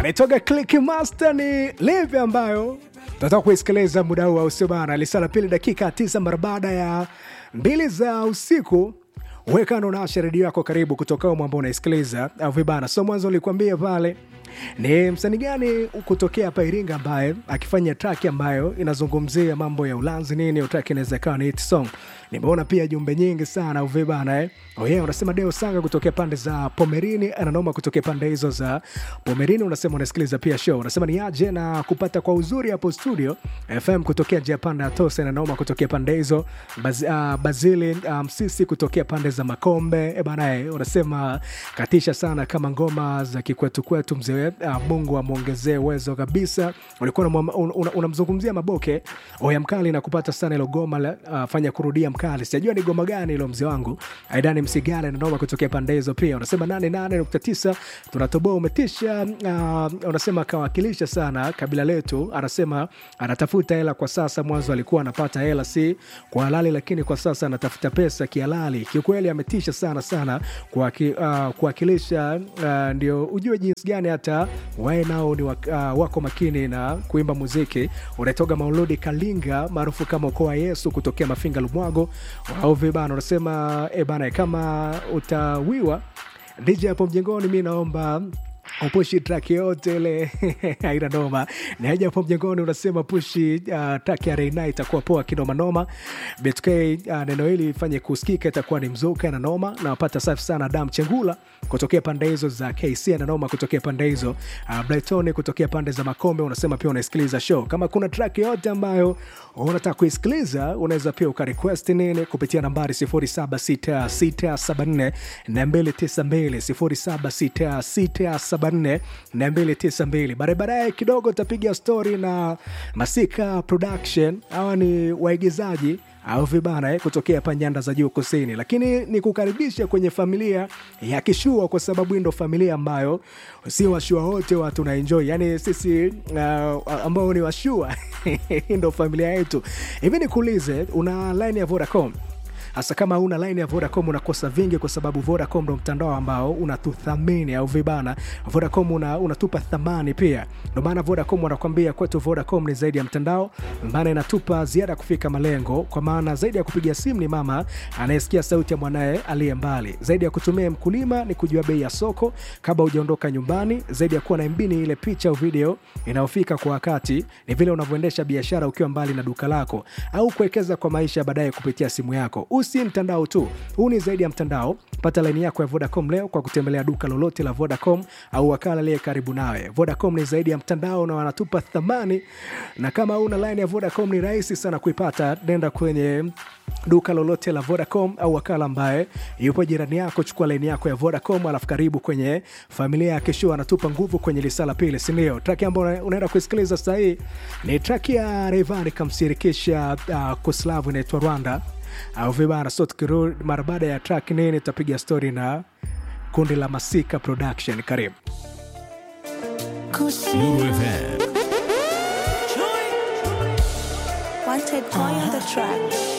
anaitoka Click Master ni live ambayo tunataka kuisikiliza muda huu, au sio bana? Lisala pili dakika tisa mara baada ya mbili za usiku. Wekano na redio yako karibu kutoka umo ambao unaisikiliza au vibana. So mwanzo ulikuambia pale ni msanii gani kutokea hapa Iringa ambaye akifanya track ambayo inazungumzia mambo ya ulanzi nini, hiyo track inaweza ikawa ni hit song. Nimeona pia jumbe nyingi sana au vibana eh. Oh yeah, unasema Deo Sanga kutokea pande za Pomerini, ananoma kutokea pande hizo za Pomerini, unasema unasikiliza pia show. Unasema ni aje na kupata kwa uzuri hapo studio FM kutokea njia panda ya Tose, ananoma kutokea pande hizo Baz, uh, Bazili Msisi um, kutokea pande za Makombe. E bana, eh, unasema katisha sana kama ngoma za kikwetu kwetu mzee. Uh, Mungu amwongezee uwezo kabisa. Ulikuwa unamzungumzia una, una Maboke oya mkali na kupata sana ilo goma la, uh, fanya kurudia mkali. Sijajua ni goma gani ilo mzee wangu. Aidani Msigale na noma kutokea pande hizo pia. Unasema 88.9 tunatoboa umetisha. Uh, unasema kawakilisha sana kabila letu. Anasema anatafuta hela kwa sasa, mwanzo alikuwa anapata hela si kwa halali, lakini kwa sasa anatafuta pesa kihalali. Kiukweli ametisha sana sana kuwakilisha. Uh, uh, ndio ujue jinsi gani hata wae nao ni wak, uh, wako makini na kuimba muziki. Unatoka Mauludi Kalinga maarufu kama ukoo wa Yesu kutokea Mafinga Lumwago au vibana. Unasema e bana, kama utawiwa DJ hapo mjengoni, mi naomba upushi track yote ile aina noma ni haja hapo mjengoni. Unasema pushi uh, track ya Reina itakuwa poa kinoma noma. BTK uh, neno hili ifanye kusikika, itakuwa ni mzuka na noma. Nawapata safi sana Dam Chengula kutokea pande hizo za KC na noma kutokea pande hizo uh, Brighton kutokea pande za Makombe. Unasema pia unasikiliza show. Kama kuna track yote ambayo unataka kuisikiliza, unaweza pia ukarequest nini kupitia nambari 076674 292 0766 292 baadaye kidogo tapiga stori na Masika Production. Hawa ni waigizaji au vibana eh, kutokea hapa nyanda za juu kusini, lakini ni kukaribisha kwenye familia ya Kishua kwa sababu ndo familia ambayo si washua wote watu tunaenjoy, yani sisi uh, ambao ni washua ndo familia yetu. Hivi nikuulize, una line ya Vodacom? hasa kama una line ya Vodacom unakosa vingi, kwa sababu Vodacom ndo mtandao ambao unatuthamini au vibana. Vodacom una, unatupa thamani pia, ndo maana Vodacom wanakwambia kwetu Vodacom ni zaidi ya mtandao, maana inatupa ziada ya kufika malengo, kwa maana zaidi ya kupiga simu ni mama anayesikia sauti ya mwanaye aliye mbali, zaidi ya kutumia mkulima ni kujua bei ya soko kabla hujaondoka nyumbani, zaidi ya kuwa na MB ni ile picha au video inayofika kwa wakati, ni vile unavyoendesha biashara ukiwa mbali na duka lako au kuwekeza kwa maisha baadaye kupitia simu yako si mtandao tu, huu ni zaidi ya mtandao. Pata laini yako ya Vodacom leo kwa kutembelea duka lolote la Vodacom au wakala aliye karibu nawe. Vodacom ni zaidi ya mtandao na wanatupa thamani, na kama una laini ya Vodacom ni rahisi sana kuipata. Nenda kwenye duka lolote la Vodacom au wakala ambaye yupo jirani yako, chukua laini yako ya Vodacom, alafu karibu kwenye familia ya Kishua. Anatupa nguvu kwenye lisala pili, si ndio? Traki ambayo unaenda kusikiliza sasa hii ni traki ya Rayvanny kamshirikisha uh, Koslavu inaitwa Rwanda au vibana so tukirudi mara baada ya track nini, tutapiga story na kundi la Masika Production. Karibu Wanted boy on the track.